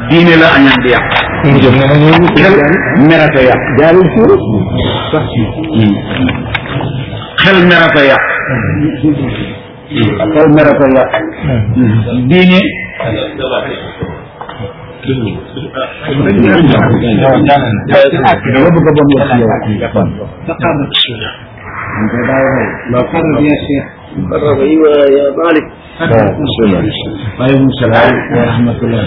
diine la añaan di yàq xel merata yàq jaarul suuf xel merata yàq xel merata yàq diine dama bëgg a bon wax yow ايوه يا مالك waaleykum salaam wa rahmatullah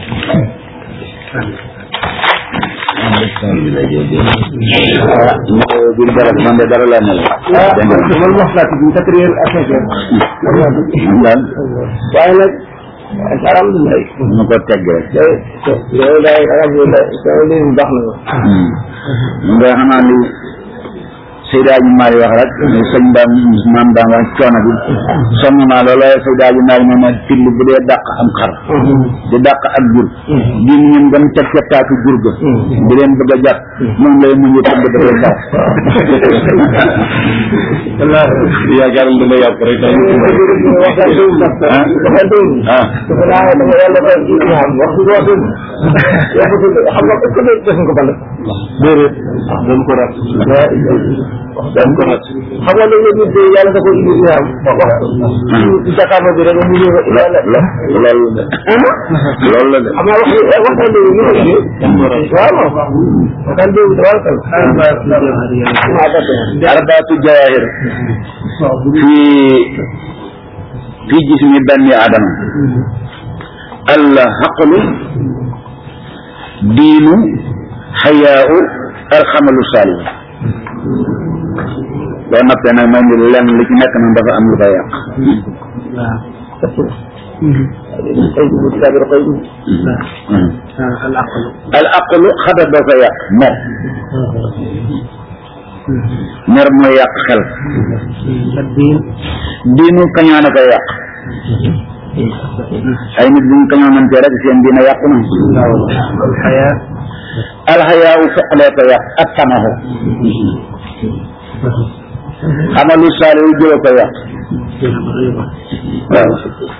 bil barab man de dara laa mel man wax laa ci quatre heures à cinq heures lan waaye nag alhamdulilah ma ko tegg rek yow daay alhamdulilah sama léegi baax na nga xanaa li Seydi Aji Maali wax rek ne sëñ daam maam daam wax coono bi sonn naa loolu waaye Seydi Aji Maali nee na till bu dee dàq am xar di dàq ak jur di ñun gën teg ca taatu jur ga di leen bëgg a jàpp moom lay muñu tëgg dafay sax yaakaar lu la yàpp rek waxtaan dëgg sax waxtaan dëgg ah dafa daa dafa yàlla ba ñaam wax du wax dëgg wax dëgg xam nga est-ce que def nga ko bal déedéet dañ ko rat dañ ko rat xam nga léegi nit de yàlla da ko indi ñaam wax jakaama bi rek mu ñëw yàlla loolu la de loolu la de xam naa wax waxtaan dëgg ñu ko indi waaw waxtaan dëgg dafa kal arbaatu jawahir fi fi jismi banni adama al haqlu diinu xayaau alxamalu saalih boo noppee nag may ni lenn li ci nekk nag dafa am lu koy yàq al aqlu xadar doo koy yàq mer mer mooy yàq xel diinu kañaan a koy yàq ay nit bu ñu kañaanante rek seen diina yàqu na alxayaa u feqlee ko yàq ak tamaxo xamalu saali wu jëla ko yàq waaw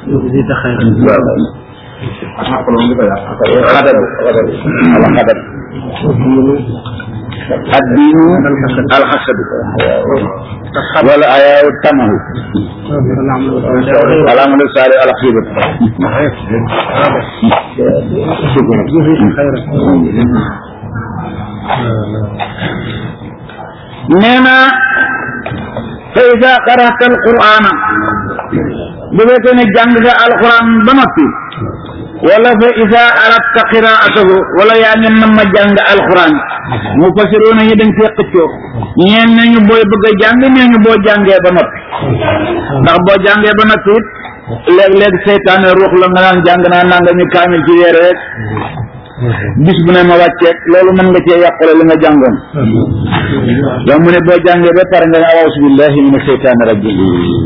xadab ala xadab addiinu alxasadu wala ayaawu tamahu alamalu saali alxiibatu nee na fa ida qara'ta alqur'ana bu fekkee ne jàng nga alquran ba noppi wala fa ida aradta qiraatahu wala yaa ngi nam ma jàng alquran mu fasiroona ñi dañ fee xëccoo ñeen nañu booy bëgg a jàng nee ñu boo jàngee ba noppi ndax boo jàngee ba noppi it léeg-léeg seytaane ruux la nga naan jàng naa nanga ñu kaamil ci weer rek bis bu ne ma wàcceeg loolu mën nga cee yàqule li nga jàngoon yow mu ne boo jàngee ba pare nga ne awusu billahi mina seytaane rajim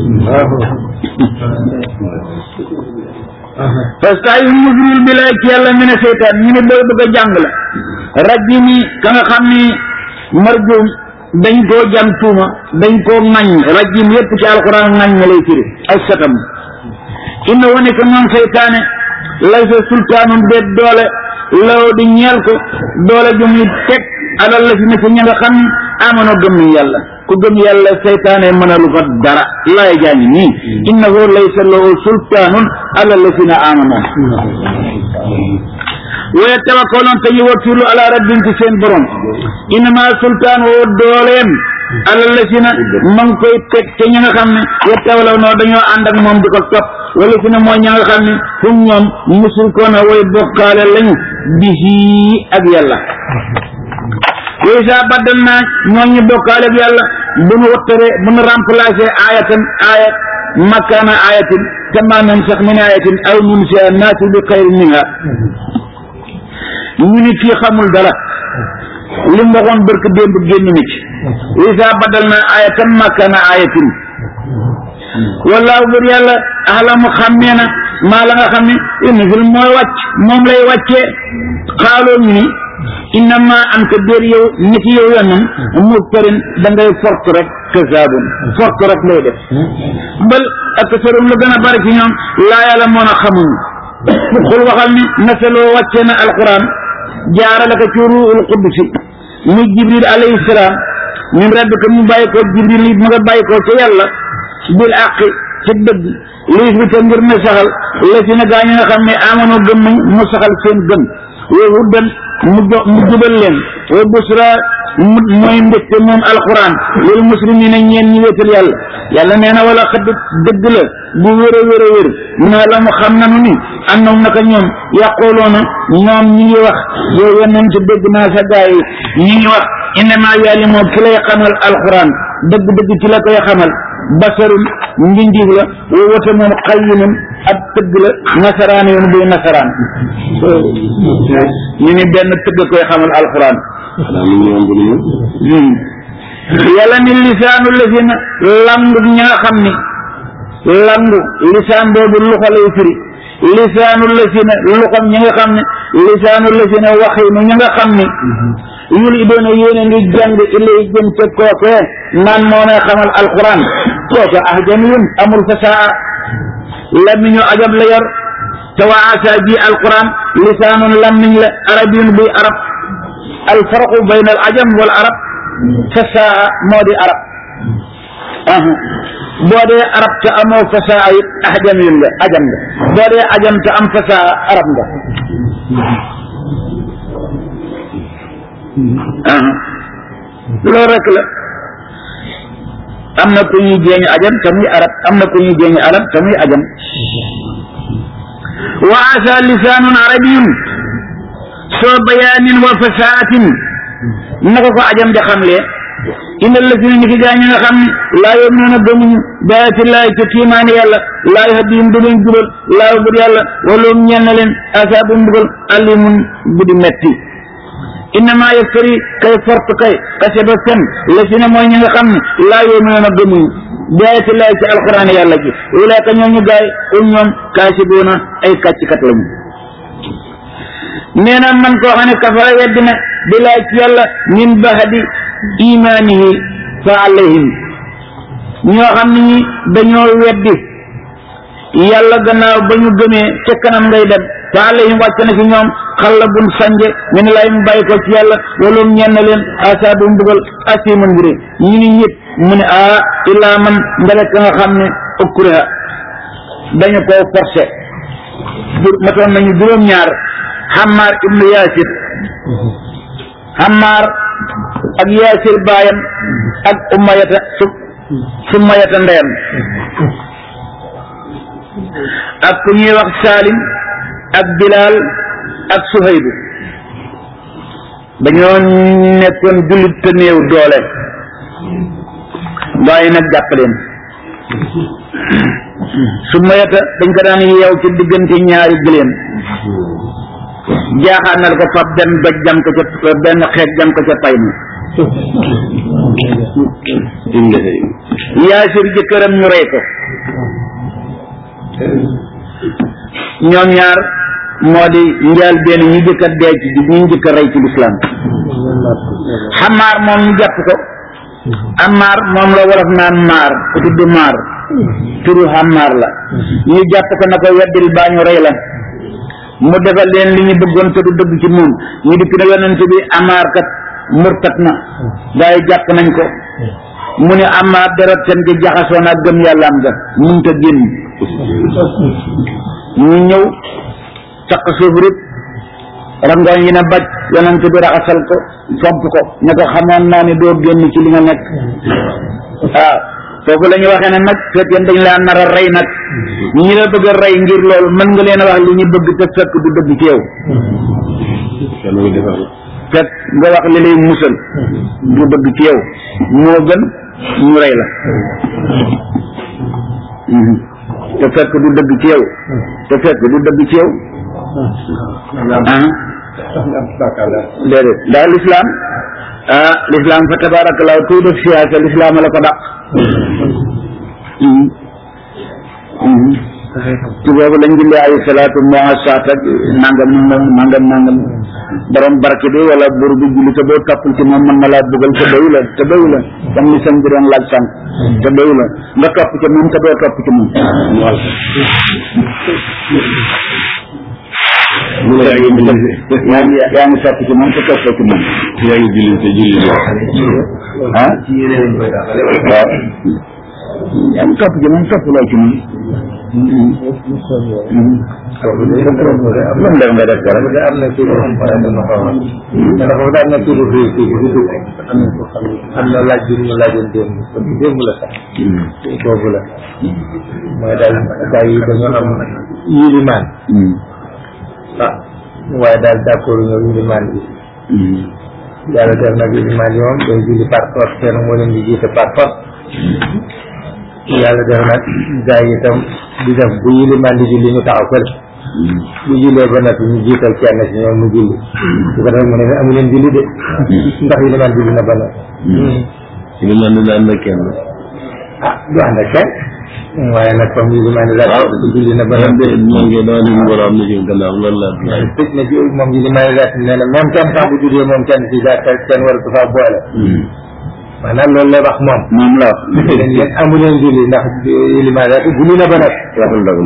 fastay musril bi lay ci yàlla mi ne seytaan ñu ne booy bëgg a jàng la rajim yi ka nga xam ni marjum dañ koo jam tuuma dañ koo ŋañ rajim yépp ci alquran ŋañ ma lay firi ak satam inna wane ko moom seytaane lay sa sultaanum déet doole law di ñeel ko doole ju muy teg alal la si ne ci ña nga xam ne amono gëm yàlla ku gëm yàlla seytaane mënalu ko dara laay jaañi nii innahu laysa lahu sultaanun alal la si na amano waya tawakkaloon te ñu wakkilu ala rabbin ci seen borom innama sultaan woo dooleem alal la si na ma ngi koy teg te ña nga xam ne yettawalaw noo dañoo ànd ak moom di ko topp wala si ne mooy ña nga xam ne hum ñoom musrikoona way bokkaale lañu bihi ak yàlla way saa baddal naa ñoo ñu bokkaale ak yàlla bu nu wattare bu nu remplacé ayatan ayat makkaana ayatin kama nansax min ayatin aw nunsiha naati bi xayrin minha ñu ni kii xamul dara li mu waxoon barke démb génn na ci way saa baddal naa ayatan makkaana ayatin wallaahu bur yàlla alamu xammee na maa la nga xam ne unzil mooy wàcc moom lay wàccee xaaloo ñu ni innama anta déer yow ni ki yow yonam muftarin da ngay fort rek kasaabun fort rek lay def bal ak sarum la gën a bari ci ñoom laa yàlla moon a xamuñu xul waxal ni nasaloo wàcce na alquran jaarale ko ci ruuxul quddusi muy jibril alayhi salaam min rabbika mu bàyyi ko jibril yi mu nga bàyyi ko ca yàlla bil àqi ci dëgg liis bi te ngir ne saxal la si na gaa ñi nga xam ne amono gëm nañ mu saxal seen gëm wa huddan mu jo mu jubal leen wa busra mu mooy mbégte moom alquran lil muslimina ñeen ñi wéetal yàlla yàlla nee na wala xadd dëgg la bu wér a wér a wér mu ne la mu xam nanu ni annam naka ñoom yàqooloona ñoom ñi ngi wax yow yonent dégg naa sa gaa yi ñi ngi wax innama yàlli moom ki lay xamal alquran dëgg-dëgg ci la koy xamal basarun mbindiif la wa wata moom xayyinun ab tëgg la nasaraan yoon buy nasaraan ñu ni benn tëgg koy xamal alquran yàlla ni lisaanu lazina langu ña nga xam ni langu lisaan boobu luxa lay firi lisaanu lazina luxam ña nga xam ne lisaanu lazina waxinu ña nga xam ni yul i doona yéene ngi jàng ilay jëm ca kookee naan moo may xamal alquran kooka ahjaniyun amul fasaa lamiñu ajab la yor te waa asa ji alquran lisaanun lamiñ la arabiyun buy arab alfarqu bayna al ajam wal arab fasaa moo di arab boo dee arab te amoo fasaa it ahjaniyun nga ajam nga boo dee ajam te am fasaa arab nga loolu rek la am na ku ñuy jéeñu ajam te muy arab am na ku ñuy jéeñu arab te muy ajam wa asa lisaanun arabiyun soo bayaanin wa fasaatin naka ko ajam ja xamle inna lasina ni ki gaa ñi nga xam ne laa yuminuuna gëmuñu baati laay ca kiimaani yàlla laa yahdihim du leen jubal laa bur yàlla waloom ñeel na leen asaabu mbugal alimun bu di metti innama yaftari kay fort kay kaseba fen la si ne mooy ñi nga xam ne laa yuminuuna gëmuñu baati laay ci alquran yàlla ji ulaaka ñoom ñu gaay um ñoom kaasibuuna ay kàccikat lañu nee na man koo xam ne kafara weddi na bilaay ci yàlla min bahadi imaanihi fa alayhim ñoo xam ne ñi dañoo weddi yàlla gannaaw ba ñu gëmee ca kanam ngay dem fa alayhim wàcc na ci ñoom xalla bun sanje min lay mu bàyyi ko ci yàlla waloom ñenn leen asaabu mbugal asimun mbiri ñu ni ñit mu ne a illaa man ndale ka nga xam ne ukriha dañu ko forcé matoon nañu juróom-ñaar Hammar ibnu Yaasir Hammar ak Yaasir baayam ak Umayata su Sumayata ndeyam ak ku ñuy wax Salim ak Bilal ak Suhaybu dañoo nekkoon jullit te néew doole waaye nag jàpp leen Sumayata dañ ko daan yeew ci diggante ñaari gëléem jaaxaanal ko fab benn doj jam ko ca benn xeet jam ko ca pay ma yaasir jëkkëram ñu rey ko ñoom ñaar moo di njaal benn ñu jëkk a dee ci ñu jëkk a rey ci lislaam xamaar moom ñu jàpp ko amaar moom la wolof naan maar ku tudd maar turu xamaar la ñu jàpp ko na ko weddil baa ñu rey la mu defal leen li ñu bëggoon te du dëgg ci moom ñu dikk ne yonent bi amaar kat murtat na gaa yi jàpp nañ ko mu ne amaar deret seen ci jaxasoon ak gëm yàlla am nga mun ta génn ñu ñëw caq suuf rek rangooñ yi ne baj yonent bi raxasal ko fomp ko ne ko xamoon naa ne doo génn ci li nga nekk waaw foofu la ñu waxee ne nag fekkee dañ laa nar a rey nag ñi la bëgg a rey ngir loolu mën nga leen a wax li ñu bëgg te fekk du dëgg ci yow fekk nga wax li lay musal du dëgg ci yow moo gën ñu rey la te fekk du dëgg ci yow te fekk du dëgg ci yow ah déedéet ndax lislaam ah lislaam fa tabarakallah kuy def siyaasa lislaam la ko dàq ci boobu lañ julli ay salaatu muasaat ak nangam nangam nangam nangam borom barke bi wala buur bi julli te boo toppul ci moom mën na laa bëggal te doyu la te doyu la comme ni sëñ bi doon laaj sànq te doyu la nga topp ci moom te doo topp ci moom mu ne yaa ngi julli yaa ngi yaa ngi topp ci moom te toppoo ci moom yaa ngi julli te julli la ah waaw yaa ngi topp ci moom toppuloo ci moom lan la nga def dara am na kii boo xam ne dama ko wax dafa daan na kii bu rëy kii bu dugg am na ko xam am na laaj bi ñu laajoon démb démb la sax boobu la mooy daal gars yi dañoo am yilimaan ah waaye daal d'accord ñoo yilimaan bi yàlla def nag yilimaan yi moom day julli par force kenn moo leen di jiite par force yàlla def nag gars yi itam di def bu yilimaan di julli ñu taxaw fële bu jullee ba noppi ñu jiital kenn ci ñoom mu julli su ko defee mu ne amu leen julli de ndax yilimaan julli na ba noppi li man ne daan na kenn ah du ànd ak kenn waaye nag comme yilimaan di daal julli na ba man noppi de maa ngi doon leen war a am na ci gannaaw loolu laa laaj tëj na ci moom yilimaan di daal nee na même kenn sax bu jullee moom kenn ci daal kenn war a faa boole maanaam loolu lay wax moom moom la leen yéen amu leen julli ndax yilimaan daal julli na ba noppi waxul dëgg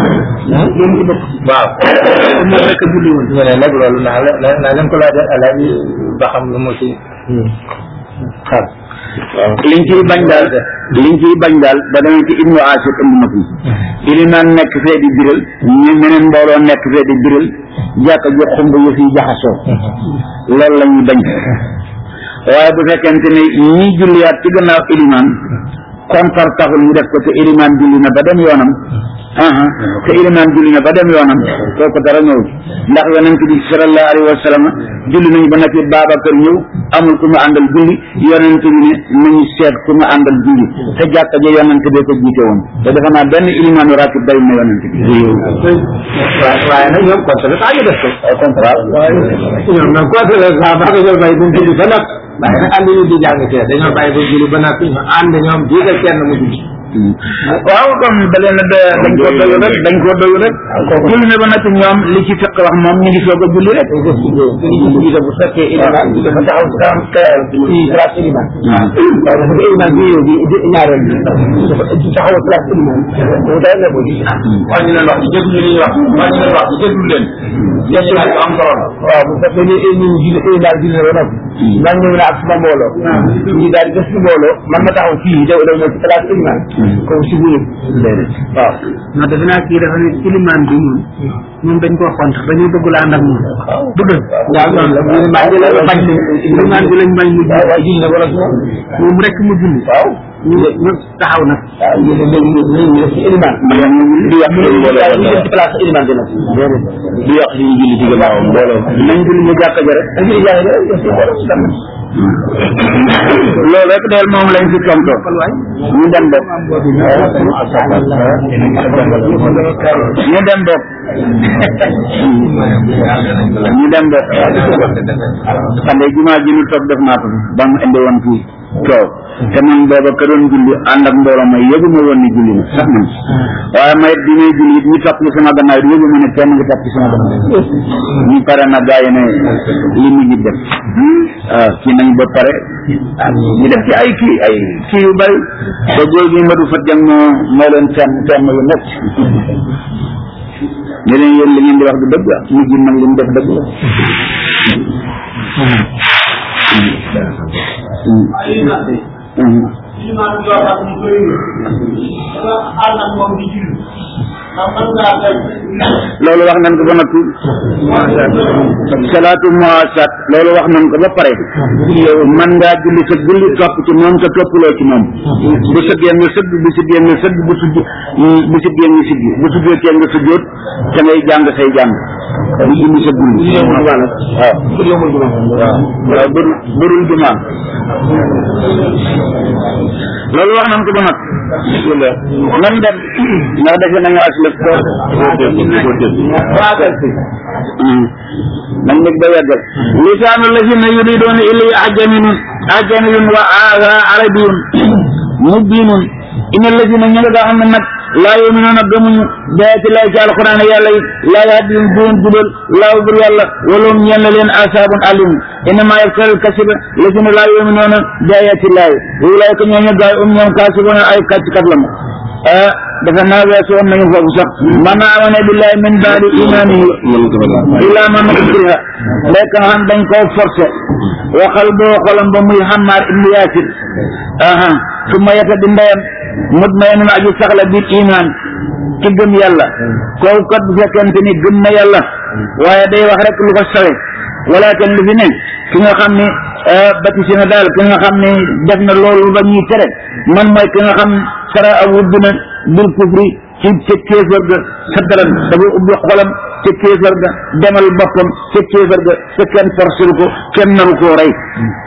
waaw moom rek a julli woon ñu ne nag loolu naa la naa naa leen ko laajal alaaji ba xam lu mu ci xam liñ ciy bañ daal liñ ciy bañ daal ba demee ci ibnu asir indi na ko ilimaan nekk fee di biral ñu meneen mbooloo nekk fee di biral jàkka ju xumb yëf yi jaxasoo loolu la ñuy bañ waaye bu fekkente ne ñii julliyaat ci gannaaw ilimaan kontar taxul ñu def ko te ilimaan julli na ba dem yoonam aha te ilimaan julli na ba dem yoonam kooku dara ñëw ndax yonent bi sallallahu alayhi wa sallam julli nañu ba noppi Babacar ñëw amul ku mu àndal julli yonent bi ne nañu seet ku mu àndal julli te jàkka ja yonent bee ko jiite woon te defe naa benn ilimaanu ratib day na yonent bi waaye waaye nag ñoom contre le temps ñu def ko contrat ñoom nag contre le temps ba dañoo bàyyi ba mu julli ba nag waaye nag ànd ñu di jàng fee dañoo bàyyi ba julli ba nag ñu ànd ñoom jiital kenn mu julli waaw comme da leen a doy- dañ koo doyu rek dañ koo doyu rek julli na ba noppi ñoom li ci fekk wax moom ñu ngi soog a julli rek bu fekkee iliman bi dafa taxaw si kanam ci place iliman waaw waaye dafa iliman bi yow di di ñaareel bi dafa taxaw place iliman boobu day ne ko di wax ñu leen wax ci déglu li ñuy wax wax ñu leen wax ci déglu leen question bu am solo la waaw bu fekkee ni ñu julli iliman julli na ba noppi man ñëw na ak suma mbooloo ñu daal di def si mbooloo man ma taxaw fii daw daw ñëw ci place iliman comme si bu waaw non defe naa kii dafa ne ilimaan bi moom moom dañ koo xont dañuy bëgg la ànd ak moom bëgg waaw loolu la iliman ji la bañ ilimaan bi lañ bañ mu waaw waaye julli julli na ba noppi moom rek mu julli waaw ñu ñu taxaw nag waaw yéen a léegi ñu ñu def ci iliman di wax ñu ñu def ci place iliman bi nag di wax li ñu julli ci gannaaw mbooloo nañ julli ñu jàkka ja rek dañuy jaay rek def ci mbooloo si tamit loolu rek del moom lañ fi tontoo ñu dem bopp ñu dem bopp ñu dem bopp xam nga jumaa ji ñu toog def naa ko fi ba mu indi woon fii coow te man booba ka doon julli ànd ak mbooloo may yëgu ma woon ni julli na sax man waaye may bi may julli it ñu topp ci sama gannaaw it yëgu ma ne kenn ngi topp ci sama gannaaw ñu pare na gaa yi ne li mu ngi def waaw kii nañ ba pare ah ñu def ci ay kii ay kii yu bari ba góor gi Madou Fat Dieng moo moo leen temm temm yu nekk ñu leen yéen li ngeen di wax du dëgg ñu ji nag li mu def dëgg la loolu wax nañ ko ba noppi salaatu muwaasat loolu wax nañ ko ba pare man ngaa julli sa julli topp ci moom te toppuloo ci moom bu sëggee nga sëgg bu siggee nga sëgg bu sujj bu siggee nga siggi bu sujjootee nga sujjoot te ngay jàng say jàng di indi sa julli waaw waaw bërul bërul jumaa loolu wax nañ ko ba noppi nan dem ndax defe nañu aslëf ko nañ nit ba yeggal lisaanu lazina yuriduuna ilay ajaminun ajaminun wa aada arabiyun mubinun ina lazina ñi nga xam ne nag laa yuminuuna gëmuñu daati lay ci alquran yàlla yi laa yahdihim du leen jubal laaw bur yàlla walum ñeen la leen asaabun alim innama yaftaral kasiba lazina laa yuminuuna daayati laay ulaayka ñooñu gaay um ñoom kaasibuuna ay kàcckat la mu ah dafa naa weesu woon nañu foofu sax man amana billahi min baadi imaanihi illa man ukriha lekk nga xam dañ koo forcé waxal boo xolam ba muy Hammaar ibnu Yaasir aha su ma yeta di ndeyam mutmainun aji saxla bil iman ci gëm yàlla kooku kat bu fekkente ni gëm na yàlla waaye day wax rek lu ko sawe walakin li fi ne ki nga xam ni batisi na daal ki nga xam ni def na loolu ba ñuy tere man mooy ki nga xam sara awud na bil kufri ci ca kéefar ga saddaran dafa ubbi xolam ca kéefar ga demal boppam ca kéefar ga ca kenn forcé ko kenn naru koo rey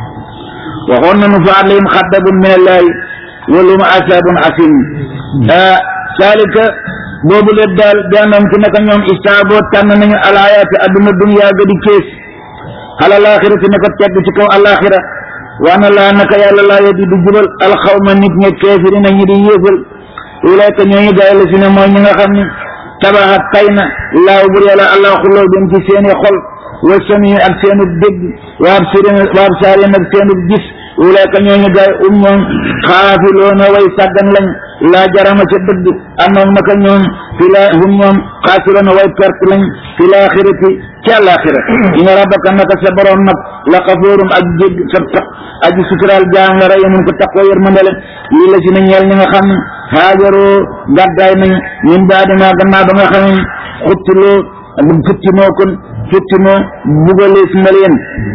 waxoon nañu fa alayhim xaddabun min allahi walum asabun asim ah saalika boobu leen daal bianam ci naka ñoom istaaboo tànn nañu alayaati adduna dunya ga di kees ala laaxirati naka tedd ci kaw alaxira waana laa naka yàlla laa yeddi du jubal alxawma nit ña keefiri na ñi di yéefal ulayka ñooñu gaay la si ne mooy ñi nga xam ne tabaxat tay na laaw bur yàlla allah xuloo dem ci seeni xol wa sami ak seenu dégg wa absirin wa absaarin ak seenu gis ulayka ñooñu gaay um ñoom xaafiloona way sàggan lañ laa jarama ca dëgg annoom naka ñoom fi la hum ñoom xaasiroona way perte lañ fi laaxirati ci àllaaxira inna rabbaka naka sa borom nag la xafoorum ak jégg sa tax aji suturaal jaam la rey mun ko taqoo yërmande la lii la si na ñeel ñi nga xam ne haajaroo gàddaay nañ min baadi ma gannaaw ba nga xam ne xuttiloo futti moo kon futti moo bugalees na leen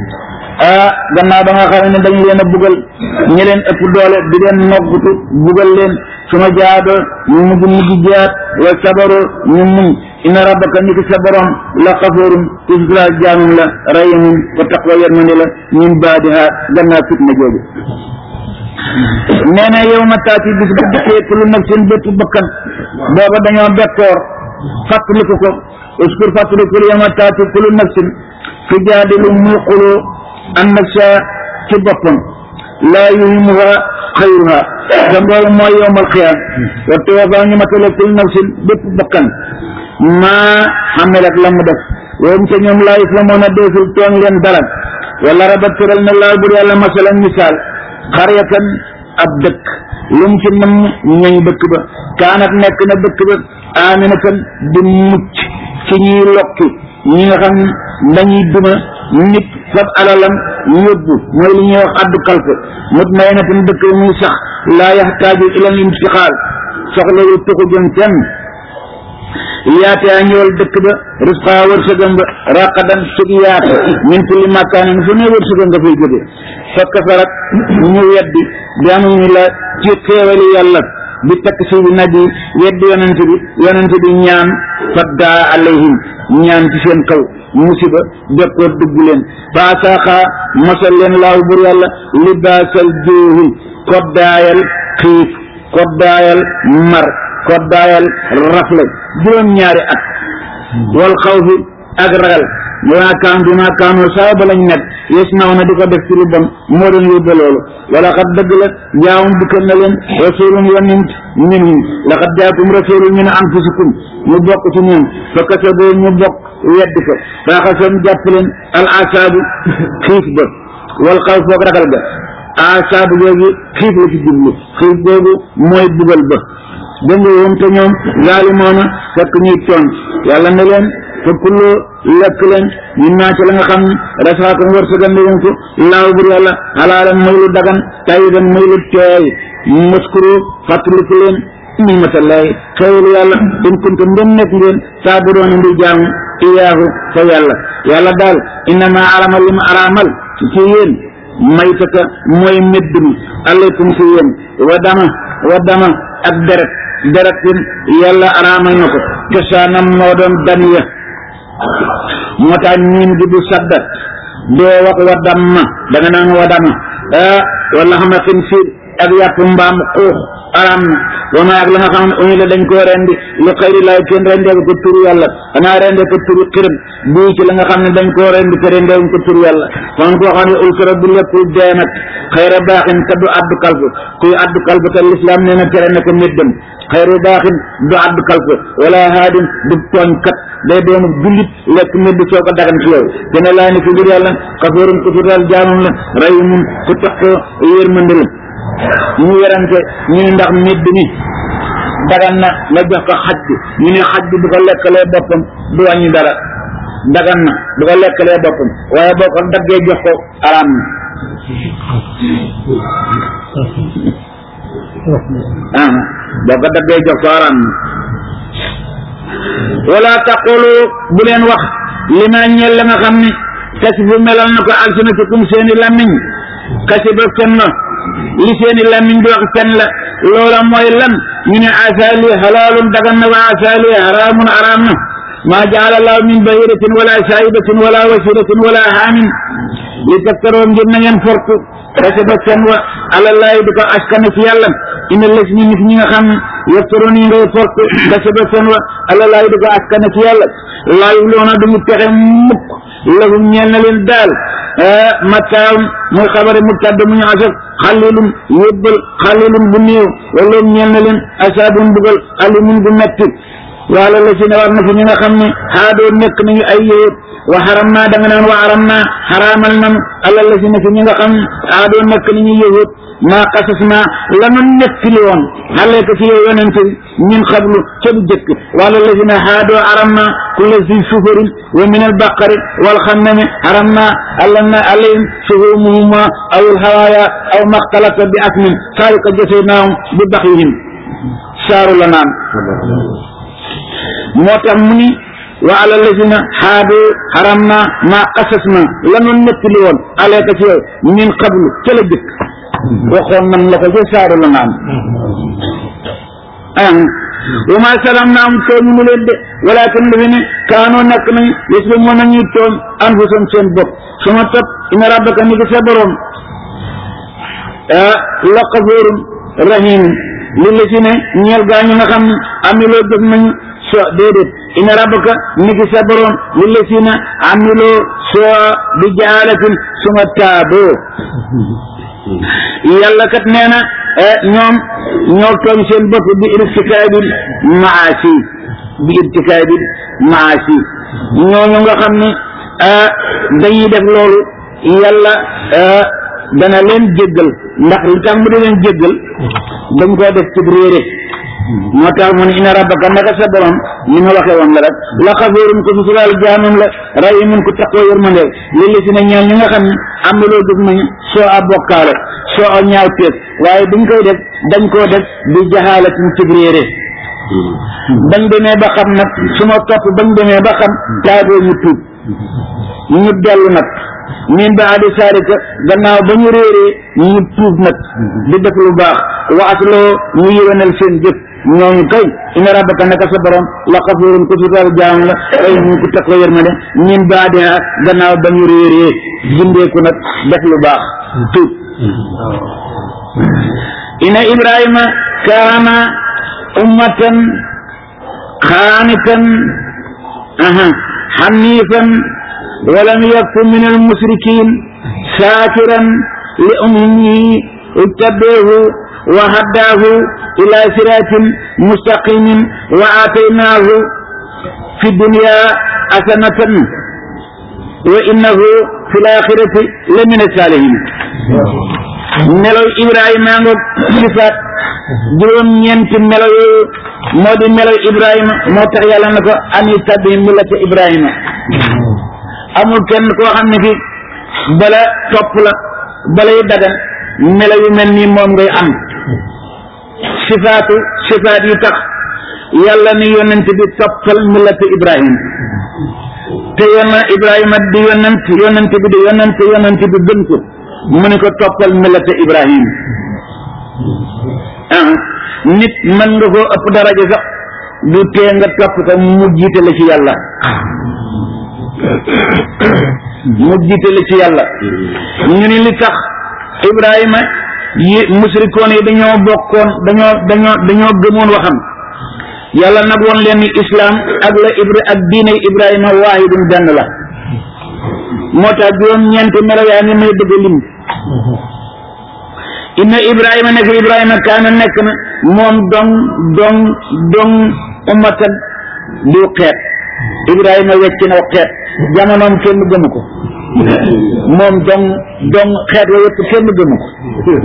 ah gannaaw ba nga xam ne dañ leen a bugal ñi leen ëpp doole di leen noggutu bugal leen su ma jaado ñu mujj mujj jaat wa sabaro ñu muñ inna rabbaka ni ki sa borom la xafoorum ku suturaal jaamam la rahimun ko taqwa yërmande la min baadiha gannaaw fitna jooju nee na yow ma taati bis bu dikkee kullu nafsin bépp bakkan booba dañoo bekkoor fàttaliku ko uskur fàttaliku yow ma taati kullu nafsin fi jaadilu muy xuloo an nafsa ci boppam laa yuhimuha xayruha te loolu mooy yowmal xiyaam wa tuwafaa ñu matale kullu nafsin bépp bakkan maa xamelat la mu def woom ca ñoom laa yuflamoon a deesul tooñ leen dara wala raba tëral na laa bur yàlla masalan misaal xaryatan ab dëkk lu mu ci nam ñañ dëkk ba kaanat nekk na dëkk ba aminatan di mucc ci ñuy lokki ñi nga xam dañuy duma nit fab alalam yóbbu mooy li ñuy wax addu kalfe mut may na tan dëkk ba muy sax laa yaxtaaju ilal imtixaal soxla yu tuxu jëm fenn yaatee ñëwal dëkk ba risqa wërsëgam ba raqadan sug yaata min kulli makaanin fu ne wërsëgam nga fay jóge fekk fa rek ñu weddi bi amuñu la ci xéewali yàlla bi takk si bi nabi weddi yonent bi yonent bi ñaan faddaa alayhim ñaan ci seen kaw musiba bekkoor dugg leen faasaaxaa mosal leen laaw bur yàlla libaasal joohi koddaayal xiif koddaayal mar koddaayal rafle juróom ñaari at wal xaw fi ak ragal bimaa kaan bimaa kaanoo saa ba lañ nekk yes naw na di ko def ci lu bon moo doon yóbbe loolu wala xat dëgg la jaawum dikkal na leen rasulun yonent minhum laqad jaakum rasulun min anfusikum ñu bokk ci ñoom fa kasaboo ñu bokk weddi ko faaxasam jàpp leen al asaabu xiif ba wal xaw foog ragal ga asaabu googu xiif la ci jublu xiif googu mooy bugal ba dégg nga woon te ñoom zaalimoona fekk ñuy tooñ yàlla ne leen fa kullu lekk leen ñun naa ci la nga xam ne rasaakum wërsëgal leen ko laaw bur yàlla halaalan muy lu dagan tayiban muy lu teey muskuru fàttaliku leen nimatallahi xewalu yàlla in kuntum ndem nekk ngeen saa bu doon ndi jaamu iyaahu fa yàlla yàlla daal innama arama li ma araamal ci yéen maytaka mooy medd mi alaykum ci yéen wa dama wa dama ak deret deret tin yàlla araamal na ko cosaanam moo doon daniya moo tax ñiin gi du sadda doo wax wa damma da nga naan wa dama ah wala xam ne xin siir ak yàpp mbaam xuux araam na wama ak la nga xam ne uñu la dañ koo rendi li xëyri laay kenn rendee ko turu yàlla xanaa rendee ko turu xiram bii ci la nga xam ne dañ koo rendi te rendee ko turu yàlla kon koo xam ne ulkara bu lépp dee nag xëyra baaxin te du addu kalfu kuy addu kalfu te lislaam nee na tere na ko méddam xëyru baaxin du addu kalfu wala haadin du tooñkat day doomu jullit lekk médd soo ko dagan ci yow dina laa ni fi biir yàlla xafoorun ku fi daal jaamam la rahimun ku tax ko yërmande la ñu werante ñu ne ndax médd mi dagan na nga jox ko xaj bi ñu ne xaj bi bu ko lekkalee boppam du wàññi dara dagan na bu ko lekkalee boppam waaye boo ko daggee jox ko araam na ah boo ko daggee jox ko araam na wala taqulu bu leen wax li ma ñeel la nga xam ni kasi fu melal na ko alsinatukum seeni làmmiñ kasi ba fen na li seeni làmmiñ di wax fen la loola mooy lan ñu ne asaali halaalun dagan na wa asaali haraamun araam na maa jaala allahu min bahiratin wala saayibatin wala wasiratin wala haamin li taftaroo ngir na ngeen fortu kasi ba fen wa alallahi di ko askane ci yàlla ina les ñi nit ñi nga xam ne yeftaroon yi ngay fortu kasi ba fen wa alallahi di ko askane ci yàlla laayu loona du mu texe mukk lahum ñeel na leen daal mattaawum muy xabari mubtada mu ñu asaf xalilum yóbbal xalilum bu néew wala ñeel na leen asaabun bugal alimun bu metti wala la si ne war na fi ñi nga xam ne xaadoo nekk nañu ay yéet wa xaram naa da nga naan wa xaram naa xaraamal nan ala la si ne fi ñi nga xam ne xaadoo nekk nañu yéet maa xasas naa lanu nettali woon xale ko ci yow yonente bi ñun xablu ca bu jëkk wala la si ne xaadoo xaram naa kulla si sufarin wa min al baqari wal xannami xaram naa allan na alayhim suhumuhuma aw al hawaaya aw maxtalata bi asmin saalika jasenaahum bi baxihim saaru la naan moo tax mu ni wa ala lazina xaadu xaram na maa qasas na lanu nettali woon aleeka ci yow min qablu ca la jëkk waxoon man la ko ca saaru la naan ah wa ma salam na am tooñ mu leen de walakin lu fi ne kaanoo nekk nañ yës ba mën nañuy tooñ anfusam seen bopp suma topp ina rabbaka ni ki sa borom ah la xafoorun rahim li la si ne ñeel gaa ñu nga xam ne amiloo jëf nañu so déedéet ina rabbaka ni ki sa borom li la si ne amiloo soo bi jaalatin suma taaboo yàlla kat nee na ñoom ñoo tooñ seen bopp bi irtikaabil maasi bi irtikaabil maasi ñooñu nga xam ne dañuy def loolu yàlla dana leen jéggal ndax li tax mu di leen jéggal dañ koo def ci réere moo tax mu ne ina rabbaka naka sa borom ni ma waxee woon la rek la xafoorun ko musulaal jaamam la rahimun ko taqoo yërmandeel li li si ne ñeel ñi nga xam ne am na loo def nañu soo a bokkaale soo a ñaaw teeg waaye dañ koy def dañ koo def bi jaxaalatin ci réere bañ demee ba xam nag su ma topp bañ demee ba xam taagoo ñu tuub ñu dellu nag min ba adi saalika gannaaw ba ñu réeree ñu tuub nag di def lu baax waatloo ñu yéwénal seen jëf ñooñu kay ina rabbaka naka sa borom la xafuurun ku sutal jaam la ay ñu ko teg ko yërmande min ba adi gannaaw ba ñu réeree jindeeku nag def lu baax tuub ina ibrahima kaana ummatan xaanitan aha xanifan ولم يكن من المشركين شاكرا لأمه اتبعه وهداه إلى صراط مستقيم وآتيناه في الدنيا حسنة وإنه في الآخرة لمن الصالحين melaw ibrahima nga sifaat juróom ñeenti melaw yooyu moo di melaw ibrahima moo tax yàlla na ko ani tabi millata ibrahima amul kenn koo xam ne fi bala topp la balay dagan melaw yu mel nii moom ngay am sifaatu sifaat yi tax yàlla ni yonent bi toppal millata ibrahima te yona ibrahima di yonent yonent bi di yonent yonent bi gën ko mu ne ko toppal millata ibrahim ah nit mën nga koo ëpp daraja sax du tee nga topp ko mu jiite la ci yàlla mu jiite la ci yàlla ñu ni li tax ibrahima yi musrikoon yi dañoo bokkoon dañoo dañoo dañoo gëmoon waxam yàlla nag woon leen ni islam ak la ibra ak diine ibrahima waahidun benn la moo tax juróom-ñeenti melo yaa ngi may bëgg a lim inna ibrahima nekk ibrahima kaana nekk na moom dong dong dong ummatan du xeet ibrahima wecc na xeet jamonoom kenn gëmu ko moom dong dong xeet wa yëpp kenn gëmu ko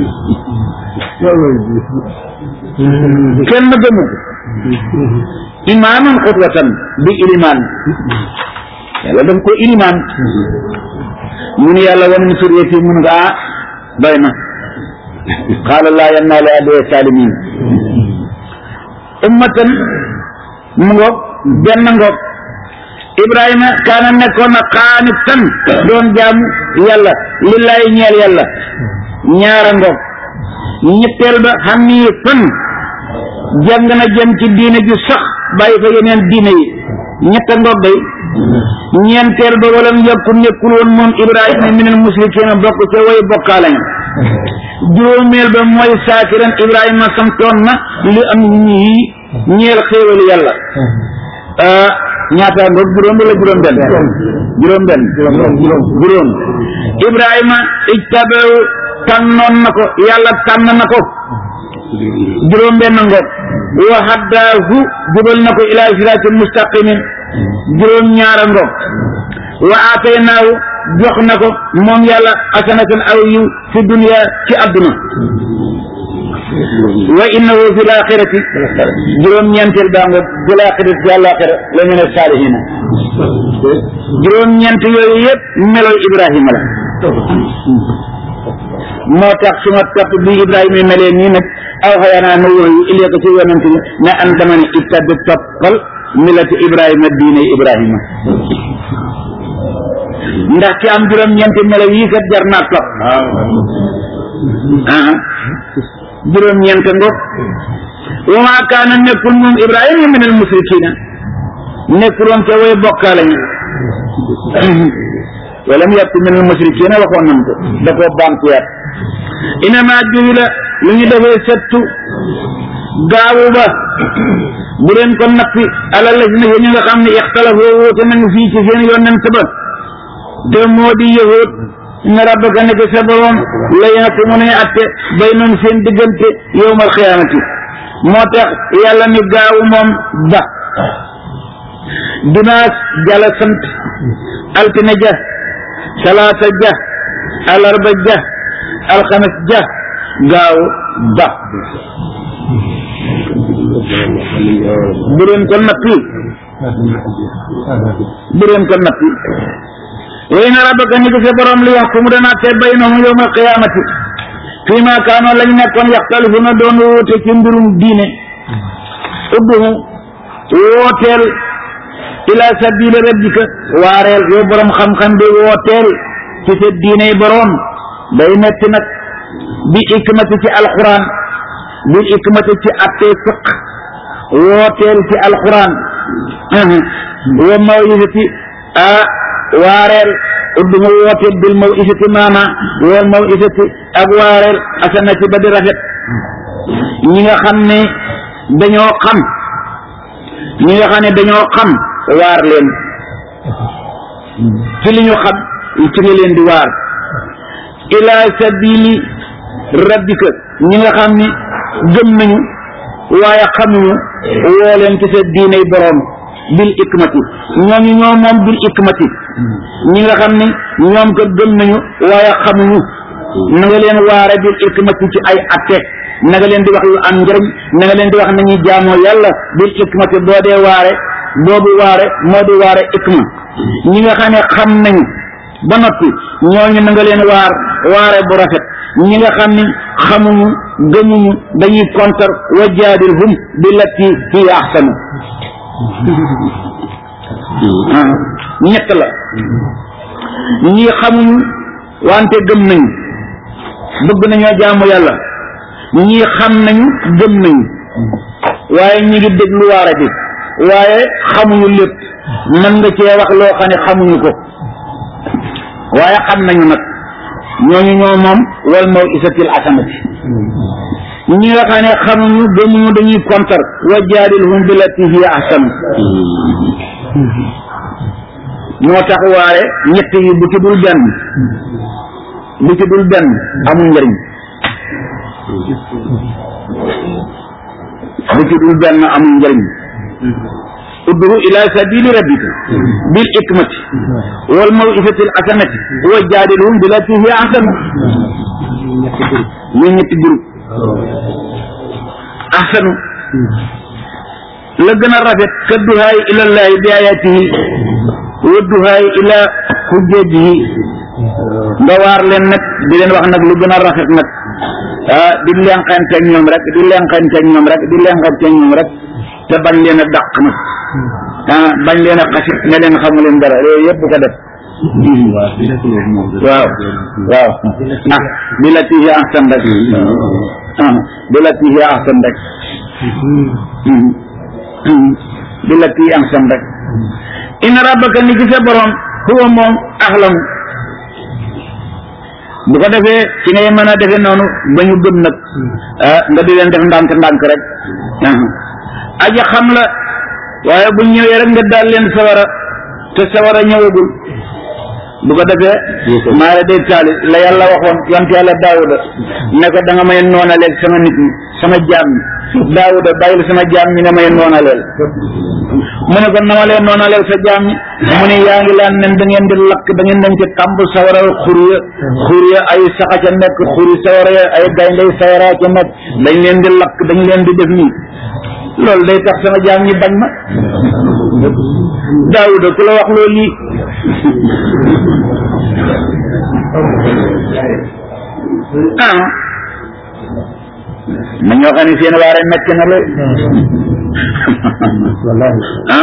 kenn gëmu ko imaaman xutwatan bi ilimaan yàlla daf ko ilimaan mu ni yàlla wan mu suriyati mun nga ah doy na qaala laa yanaalu ahdi saalimiin ummatan mu ngoog benn ngoog ibrahima kaana nekkoon na qaanitan doon jaamu yàlla lillaay ñeel yàlla ñaara ngoog ñetteel ba xaniifan jàng na jëm ci diine ju sax bàyyi fa yeneen diine yi ñetta ngoog day ñeenteel ba walam yakku nekkul woon moom ibrahima minal musrikiina bokk ca way bokkaale nga juróomeel ba mooy saakiran ibrahima santoon na li am ñii ñeel xéewalu yàlla ñaata ngoog juróom wala juróom benn juróom benn juróom ibrahima ijtabahu tànnoon na ko yàlla tànn na ko juróom benn ngoog wa haddaahu jubal na ko ilaa siraatin mustaqimin juróom ñaara ngoog wa aataynaahu jox na ko moom yàlla asanatan aw yiw fi dunya ci àdduna wa innahu fi laaxirati juróom-ñeenteel baa nga fi laaxirati ci àllaaxira la ñu ne saalihina juróom-ñeent yooyu yëpp meloy Ibrahima la moo tax su ma topp bi Ibrahima melee nii nag aw xayanaa nu wooyu ilee ko ci yonent bi ne an dama ne ittabi toppal milati Ibrahima diine Ibrahima ndax ci am juróom-ñeenti melo yii kat jar naa topp ah juróom-ñeent ngoog wa maa kaana nekkul moom Ibrahima min al musrikiina nekkuloon ca way bokkaale ña walam yakun min al musrikiina waxoon nañ ko da koo bankuyaat inama juhila lu ñu defee settu gaawu ba bu leen ko nappi ala la si ne ñu nga xam ne ixtalafoo woote nañu fii ci seen yonent ba te moo di yahud ne rabbaka nekk sa borom la yena ko mu ne atte bay noonu seen diggante yowmal xiyaamati moo tax yàlla ni gaawu moom ba dimanche jala sant altine ja salaasa ja alarba ja alxames ja gaaw ba bu leen ko nappi bu leen ko nappi way na rabbaka ni ko sa borom li wax ku mu dana te baynahum yawma alqiyamati fii ma kaanoo lañ nekkoon yaxtalifuna doon woote ci mbirum diine udduhu wooteel ila sabili rabbika waareel yow borom xam-xam bi wooteel ci sa diiney borom day metti nag bi ikmati ci alquran bi ikmati ci attee fiq wooteel ci alquran wa mawisati a waareel udduma woote bil maw isati maana wal maw isati ak waareel asanati ba di rafet ñi nga xam ne dañoo xam ñi nga xam ne dañoo xam waar leen ci li ñu xam ci nga leen di waar ila sabili rabbika ñi nga xam ni gëm nañu waaye xamuñu woo leen ci sa diiney boroom bil ikmati ñooñu ñoo moom bil ikmati ñi nga xam ni ñoom ko gëm nañu waaye xamuñu na nga leen waare bil ikmati ci ay atte na nga leen di wax yu am njëriñ na nga leen di wax nañuy jaamoo yàlla bil ikmati boo dee waare boobu waare moo di waare ikma ñi nga xam ne xam nañu ba noppi ñooñu na nga leen waar waare bu rafet ñi nga xam ni xamuñu gëmuñu dañuy kontar wa jaadilhum billati hiya ahsanu ñett la ñii xamuñu wante gëm nañu bëgg nañoo jaamu yàlla ñii xam nañu gëm nañu waaye ñi ngi déglu waare bi waaye xamuñu lépp mën nga cee wax loo xam ne xamuñu ko waaye xam nañu nag ñooñu ñoo moom wal maw isatil asanati ñi nga xam ne xamuñu gëmuñu dañuy kontar wa jaadilhum billati hiya ahsan moo tax waare ñett yi bu ci dul benn bu ci dul benn amul njëriñ bu ci dul benn amul njëriñ ud'u ila sabili rabbika bil hikmati wal maw'izati al hasanati wa jaadilhum billati hiya ahsan ñu ñetti groupe ahsanu la gën a rafet ka duhaay ila llahi bi ayatihi wa duhaay ila hujjatihi nga waar leen nag di leen wax nag lu gën a rafet nag ah di leen xanteeg ñoom rek di leen xanteeg ñoom rek di leen xanteeg ñoom rek te bañ leen a dàq nag ah bañ leen a xasit ne leen xamu leen dara yooyu yëpp bu ko def waaw waaw ah bi la tihi ahsan rek ah bi la tihi ahsan rek bi la tihi ahsan rek inna rabbaka ni ci sa borom huwa moom ahlam bu ko defee ci ngay mën a defee noonu ba ñu gëm nag ah nga di leen def ndànk ndànk rek aja xam la waaye bu ñëwee rek nga daal leen sawara te sawara ñëwagul bu ko defee maa la day taali la yàlla waxoon yonte yàlla daawuda ne ko da nga may noonaleel sama nit ñi sama jaam ñi daawuda bàyyil sama jaam ñi nga may noonaleel mu ne ko na ma leen noonaleel sa jaam ñi mu ne yaa ngi laan nen da ngeen di lakk da ngeen dem ci tàmb sawara xur ya xur ya ay saxa ca nekk xuri sawara ya ay gayndey sawara ca nekk dañ leen di lakk dañ leen di def nii loolu day tax sama jaam ñi bañ ma daawuda ku la wax loolu lii ah ma ñoo xam ne seen waare metti na lool ah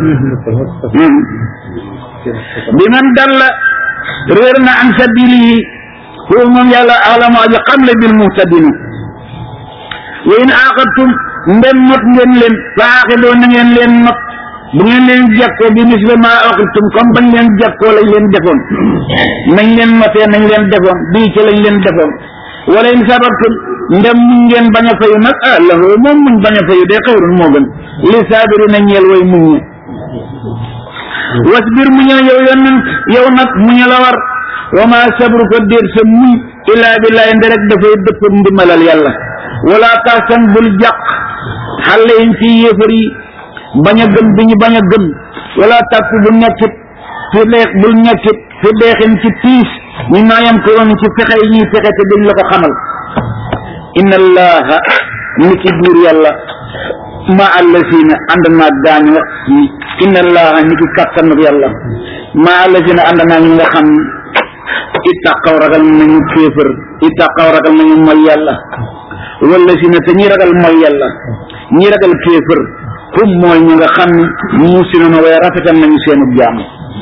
bi man dalla réer na an sabilihi huwa moom yàlla alamu aji xam le bil muhtadina wa in aqabtum ndem not ngeen leen faaxidoo na ngeen leen not bu ngeen leen jekkoo bi misle ma aqibtum comme bañ leen jekkoo lañ leen defoon nañ leen notee nañ leen defoon bii ci lañ leen defoon wala in sabartum ndem muñ ngeen bañ a fayu nag ah lahu moom muñ bañ a fayu de xayrun moo gën li saabiri na ñeel way muñ ñe wasbir muñal yow yonent yow nag muña la war wa ma sabru ko déet sa muñ illaa billahi nde rek dafay dëpp ndimbalal yàlla wala taxsan bul jàq xale yi ci yéefar yi bañ a gëm bi ñu bañ a gëm wala tàkk bu nekkit fi deex bul nekkit fi deexin ci tiis ñu naayam ko woon ci fexe yi ñuy fexe te dañ la ko xamal inna allaha ni ki buur yàlla ma allazina ànd naa gaañu nga inna allaha ni ki kàttanuk yàlla ma allazina ànd naa ñu nga xam ittaqaw ragal nañu kéefër ittaqaw ragal nañu mooy yàlla wala si na te ñi ragal mooy yàlla ñi ragal kéefër hum mooy ñu nga xam ne musinuna waaye rafetal nañu seenu jaam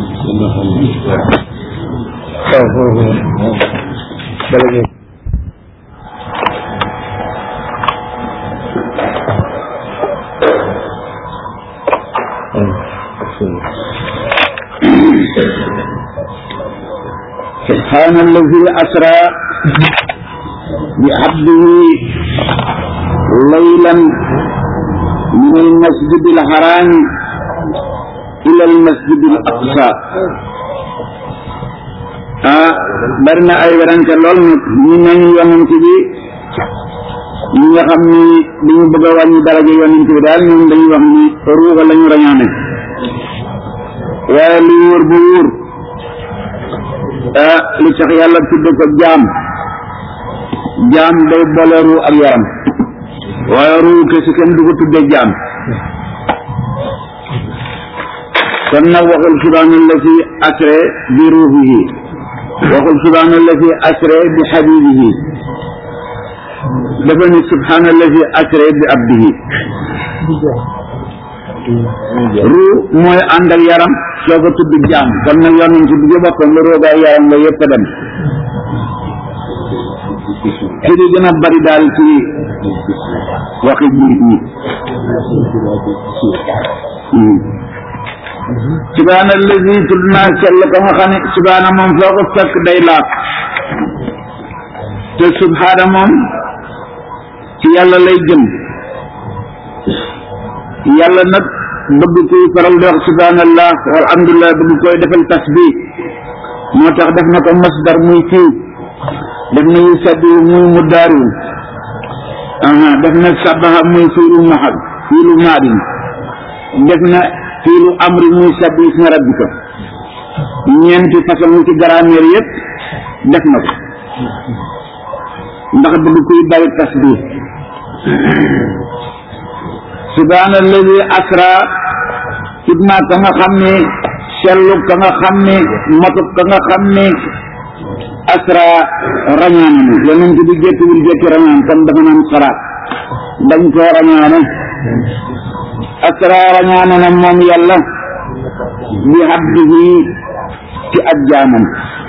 سبحان الذي أسرى بعبده ليلا من المسجد الحرام إلى المسجد الأقصى ah bari na ay werante lool nag ñu nañu yonent bi ñi nga xam ni dañu bëgg a wàññi daraja yonent bi daal ñoom dañuy wax ni ruuxa la ñu rañaane waaye li wóor bu wóor ah li tax yàlla tudd ko jaam jaam day boole ruu ak yaram waaye ruu kese kenn du ko tuddee jaam kon nag waxul subhaana allati asra bi ruuhihi waxul subhaana allati asra bi habibihi dafa ni subhaana allati asra bi abdihi ruu mooy ànd ak yaram soo ko tudd jaam kon nag yonent bi boppam la roogaay yaram la yëpp a dem ci di gën a bari daal ci waxi jullit ñi subhaana allazi tudd naa sell ko nga xam ne subhaana moom foo ko fekk day laab te subhaana moom ci yàlla lay jëm yàlla nag bëgg kuy faral di wax subhanallah walhamdulillah bëgg koy defal tasbih moo tax def na ko masdar muy fii def na yu sabbi muy mu daaru aha def na sabaha muy fiilu mahad fiilu maadin def na fiilu amri muy sabbi isma rabbika ñeenti façon ci grammaire yëpp def na ko ndax bëgg kuy bari tasbih subhaana alladi asra idma ka nga xam ne sellu ka nga xam ne matu ka nga xam ne asra rañaane na yonent bi jékkiwul jékki rañaan kon dafa naan sara dañ koo rañaane asra rañaane na moom yàlla bi abdihi ci ab jaamam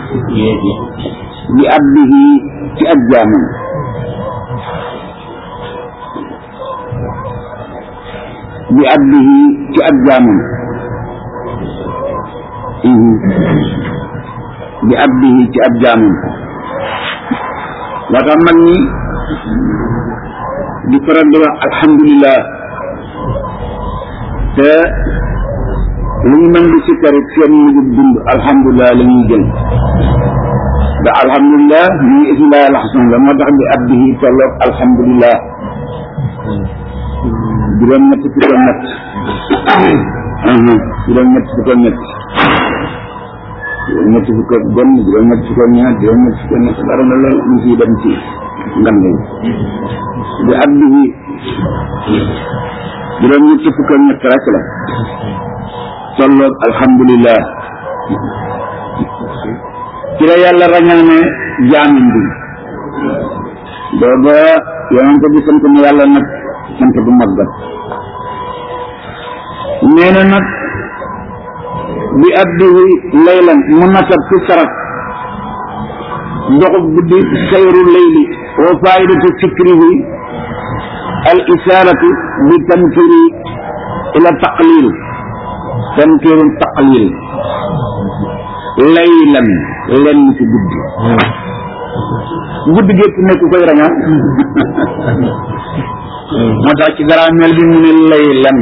bi abdihi ci ab jaamam bi abdihi ci ab jaamam bi abdihi ci ab jaamam moo tax mag ñi di faral di wax alhamdulillah te lu ñu mën di sikkarit seen mujub dund alhamdulillah la ñuy jël da alhamdulillah ñu ngi ismillahi alxasan la moo tax bi abdihi tolloog alhamdulillah juróom ñett fukk ak ñett juróom ñett fukk ak ñett juróom ñett fukk ak benn juróom ñett fukk ak ñaar juróom ñett fukk ak ñett dara na lool ñu siy dem ci ngam yi bi abdihi juróom ñett fukk ak ñett rek la tolloog alhamdulillah ci la yàlla rañaane jaamin bi booba yonente bi sant na yàlla nag sant bu mag ba nee na nag bi abdihi laylan mu nasab ci saraf doxub guddi sayru layli wa faidatu fikrihi al isaratu bi tankiri ila taqlil tankiru taqlil laylan lenn ci guddi guddi gépp nekk koy rañaan moo tax ci garaameel bi mu ne laylan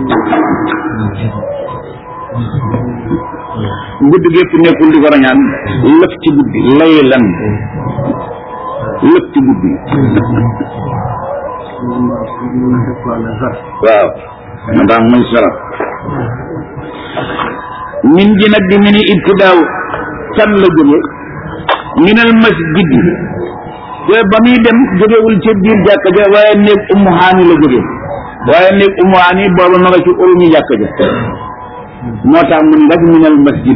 guddi gépp nekkul di ko rañaan lëf ci guddi laylan lëf ci guddi waaw moo tax muy saraf min ji nag di mini ibtidaaw fan la jóge minal masjid te ba muy dem jógewul ci biir jàkka ja waaye néeg ummu haani la jóge waaye néeg ummu haani booba ma nga ci uruñu jàkka ja moo tax mun rek minal masjid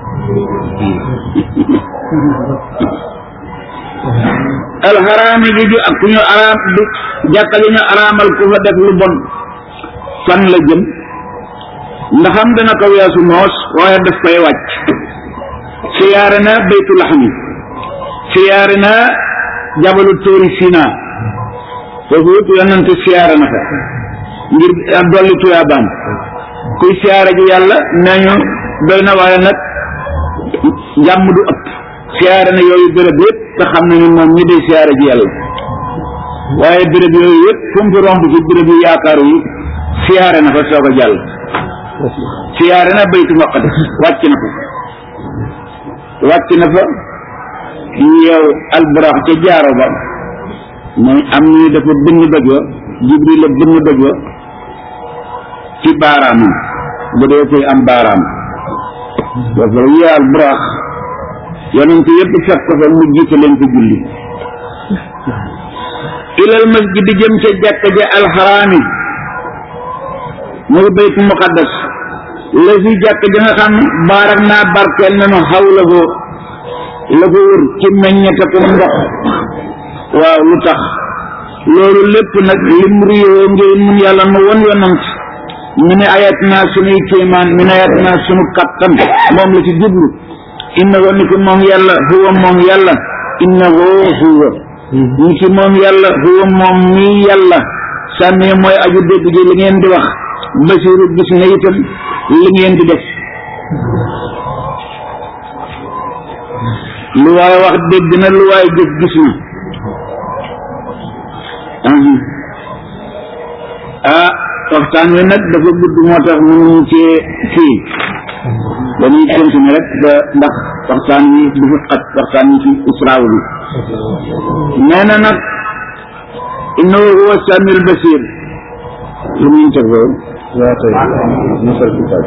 alxaraami gi ju ak ku ñu araam du jàkka ja ñu araamal ku fa def lu bon fan la jëm ndaxam dana ko weesu noos waaye daf koy wàcc siyaare na baytu laxmi siyaare na jabalu tóori sina foofu yëpp yonante siyaare na fa ngir dolli tuyaabaam kuy siyaare ji yàlla nee ñu doy na waaye nag jàmm du ëpp siyaare na yooyu béréb yëpp te xam nañu moom ñi day siyaare ji yàlla waaye béréb yooyu yëpp fu mu fi romb ci béréb yu yaakaaru yi siyaare na fa soog a jàll siyaare na baytu maqdis wàcc na fa wàcc na fa yow alburax ca jaaro ba mooy am ñu dafa bënn doj wa jibril la bënn doj wa ci baaraamam bu dee koy am baaraam dafa yow alburax yonent yëpp fekk ko fa mu jiite leen ko julli ilal masjid jëm ca jàkka ja alxaraami muy baytu muqaddas la fi jàkk ja nga xam baarak naa barkeel nañu xaw la ko la ko wër ci meññete ko ndox waaw lu tax loolu lépp nag lim riyoo ngir mun yàlla nu won yonant mu ne ayat naa sunuy kéemaan mi ne ayat naa sunu kattan moom la ci jublu innahu ni ki moom yàlla huwa moom yàlla innahu huwa ni ki moom yàlla huwa moom mii yàlla sànni mooy aju dégg ji li ngeen di wax basiru gis na itam li ngeen di def lu waay wax dégg na lu waay jëf gis na waxtaan wi nag dafa gudd moo tax mënuñu cee fii dañuy continuer rek ba ndax waxtaan wi du fa xat waxtaan wi ci israaw bi nee na nag innahu huwa samiul basir lu muy teg loolu waaw tey musal kitaab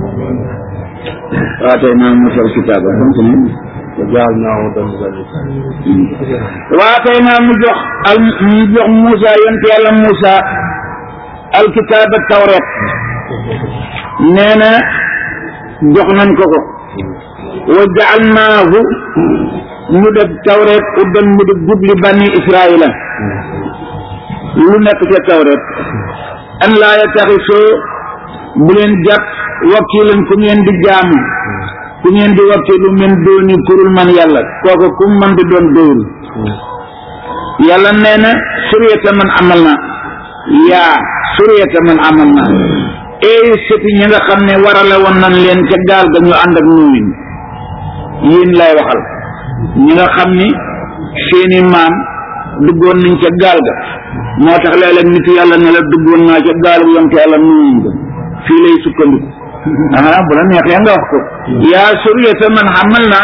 waa tey naa musal kitaaba continue jaal naa doon zali waa tey naa mu jox al mu jox Moussa yonent yàlla Moussa alkitaaba tawret nee na jox nañ ko ko wa jaalnaahu ñu def tawret uddan mu di jubli bani israila lu nekk ca tawret an laa yattaxisoo bu leen jàpp wakiilan ku ngeen di jaamu ku ngeen di wakkilu min dooni kurul man yàlla kooku ku man di doon doyul yàlla nee na suriyata man amal na yaa suriyata man amal na eey sëti ñi nga xam ne warale woon nañ leen ca gaal ga ñu ànd ak nuumin yéen lay waxal ñi nga xam ni seeni maam duggoon nañ ca gaal ga moo tax léeg-léeg nit yàlla ne la duggoon naa ca gaal gu yonte yàlla nuumin ga fii lay sukkandiku aha bu la neexee nga wax ko yaa suriyata man xamal na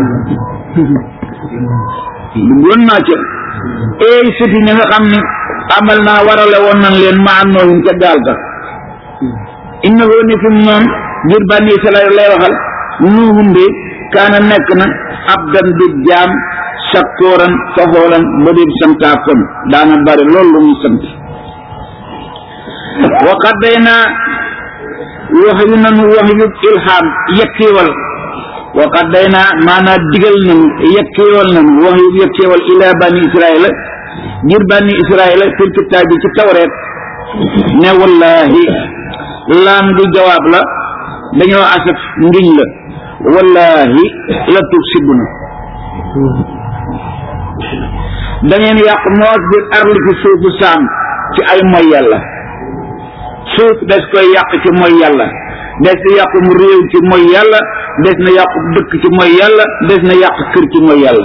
duggoon naa ca eey sëti ñi nga xam ni amal naa warale woon nañ leen ma am nooyin ca gaal ga innahu ni fi moom ngir bànni Israayil lay waxal nuuhum de kaana nekk na abdan di jaam sakkooran faxoolan ba di santaa kon daana bari loolu lu muy sant wa qaddaynaa wax yu nanu wax yu ilham yekkiwal wa qaddaynaa maanaa digal nanu yekkiwal nanu wax yu yekkiwal ilaa bani Israayil ngir bani Israayil fil kitaab bi ci tawreet ne wallahi laam du jawaab la dañoo asaf ngiñ la wallahi la tub sibu na da ngeen yàq moos biir arli ci suufu saam ci ay moy yàlla suuf des koy yàq ci moy yàlla des na yàq mu réew ci moy yàlla des na yàq dëkk ci moy yàlla des na yàq kër ci moy yàlla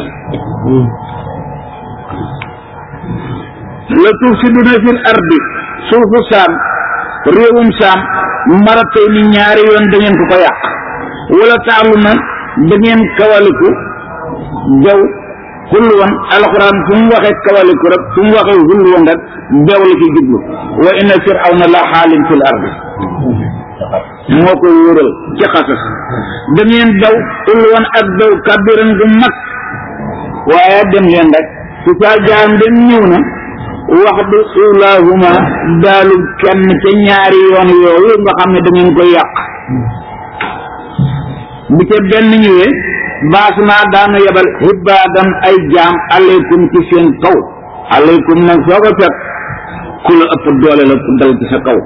la tub sibu na fil ardi suufu saam réewum saam maratay ni ñaari yoon da ngeen ko ko yàq wala taalu na da ngeen kawaliku jaw xullu woon alxuraan fu mu waxee kawaliku rek fu mu waxee xullu woon rek beew la ci jublu wa inna firawna la xaalin fil ardi moo ko wóoral ci xasas da ngeen daw xullu woon ak daw kabiran gu mag waaye dem leen rek su saa jaam dem ñëw na wax du ulahuma daalu kenn ca ñaari yoon yooyu nga xam ne da ngeen koy yàq bu ca benn ñëwee baas naa daanu yebal xibaadan ay jaam aleykum ci seen kaw aleykum nag soo ko fekk ku la ëpp doole la ku dal ci sa kaw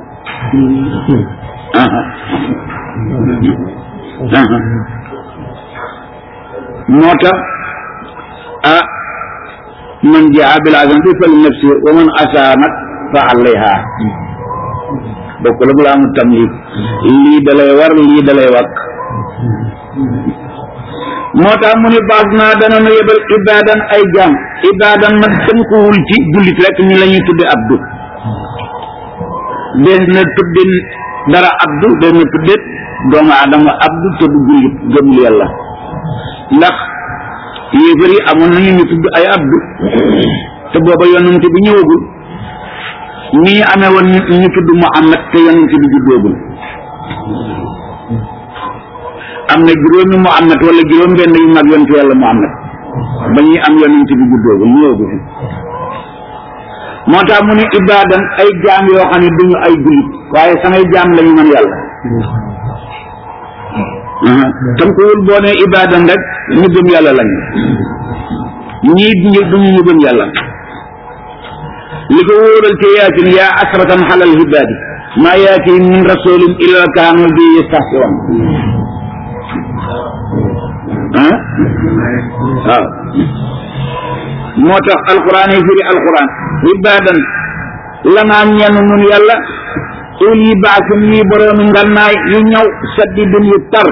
moo tax ah man jaa bil hasanati fali nafsi wa man asaa nag fa alayha bokk la bu la amul tamlik lii dalay war lii dalay wàkk moo tax mu ne baas naa dana nu yebal ibaadan ay jaam ibaadan nag tënkuwul ci jullit rek ñi la ñuy tudde abdu des na tudde dara abdu des na tudde doomu adama abdu te du jullit gëmul yàlla ndax yéefar yi amoon nañu ñu tudd ay abdu te booba yonent bi ñëwagul ni ñu amee woon ñu tudd Muhammad te yonent bi juddoogul am na juróomi Muhammad wala juróom benn yu mag yonent yàlla Muhammad ba ñuy am yonent bi juddoogul ñëwagul moo tax mu ne ibaadan ay jaam yoo xam ne duñu ay jullit waaye samay jaam lañu man yàlla tënkuwul boo ne ibaadan rek ñu gëm yàlla lañu ñii ñu duñu ñu gëm yàlla li ko wóoral ci yaasin yaa asratan xalal hibaadi maa yaati min rasulin illa kaanu bi yastahsiwan ah waaw moo tax alquran yi firi alquran ibaadan lanaa ñenn nun yàlla ul yi baasin yi boroomi ngannaay yu ñëw saddidin yu tar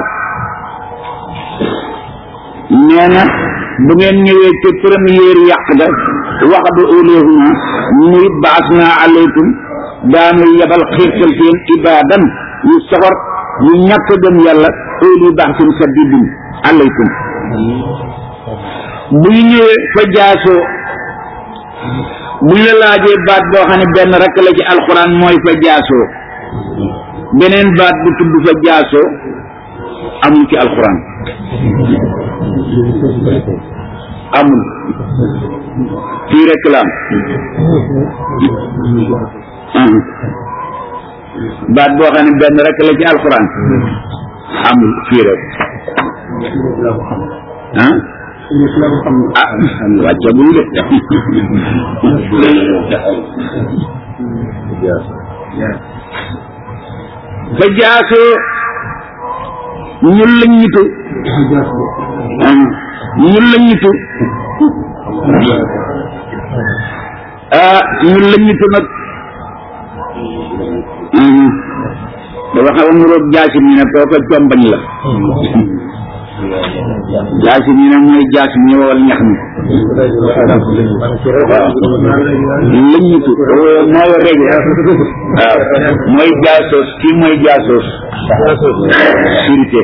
nee na bu ngeen ñëwee ci première yàq ga wax du ulihuma muy baas naa aleykum daanu yebal xiirtal seen ibaadan yu soxor yu ñàkk gëm yàlla uli baaxsin sadidin alaykum bu ñu ñëwee fa jaasoo bu ñu la laajee baat boo xam ne benn rek la ci alxuraan mooy fa jaasoo beneen baat bu tudd fa jaasoo amul ci alxuraan amul fii rek la am baat boo xam ne benn rek la ci alxuraan amul fii rek ah ah wàcce bu ñu de fa jaasoo ñu lëññitu ñu lëññitu ah ñu lëññitu nag dafa xaw a nuroog jaasim ñu ne kooka combañ la jaasim ñu ne mooy jaasim ñu wawal ñax mi lëññitu mooy reg waaw mooy jaasoos kii mooy jaasoos surité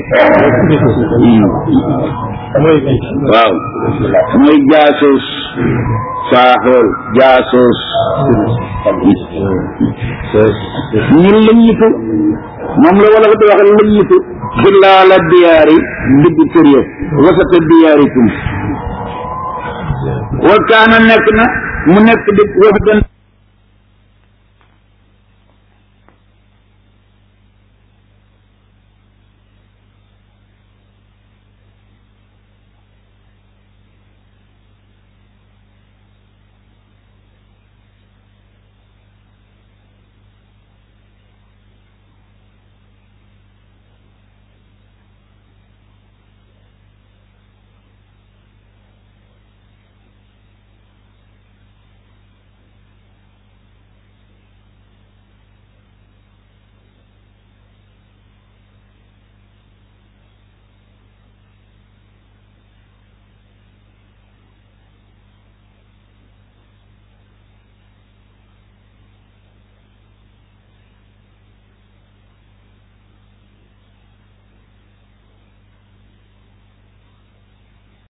waaw mooy jaasoos saaxool jaasoos ñu lëññitu moom la wala ko di wax lëññitu xilaala diyaari digg kër ya wasata diyaarikum wa kaana nekk na mu nekk di wax